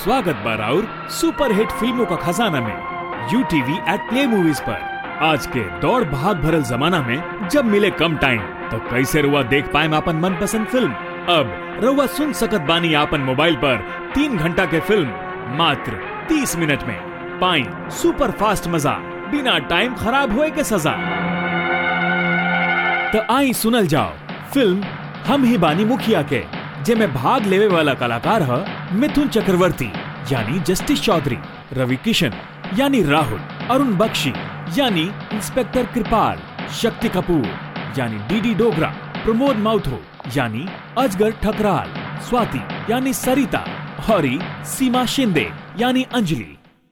स्वागत बार और super hit फिल्मों का खजाना में U TV at play movies पर आज के दौड़ भाग भरल जमाना में जब मिले कम टाइम तो कैसे रुआ देख पाए आपन मनपसंद फिल्म अब रुआ सुन सकत बानी आपन मोबाइल पर तीन घंटा के फिल्म मात्र तीस मिनट में पाई सुपर फास्ट मजा बिना टाइम खराब होए के सजा तो आई सुनल जाओ फिल्म हम ही बानी मुखिया के जेमे भाग लेवे वाला कलाकार है मिथुन चक्रवर्ती यानी जस्टिस चौधरी रवि किशन यानी राहुल अरुण बख्शी यानी इंस्पेक्टर कृपाल शक्ति कपूर यानी डीडी डोगरा प्रमोद माउथो यानी अजगर ठकराल स्वाति यानी सरिता और सीमा शिंदे यानी अंजलि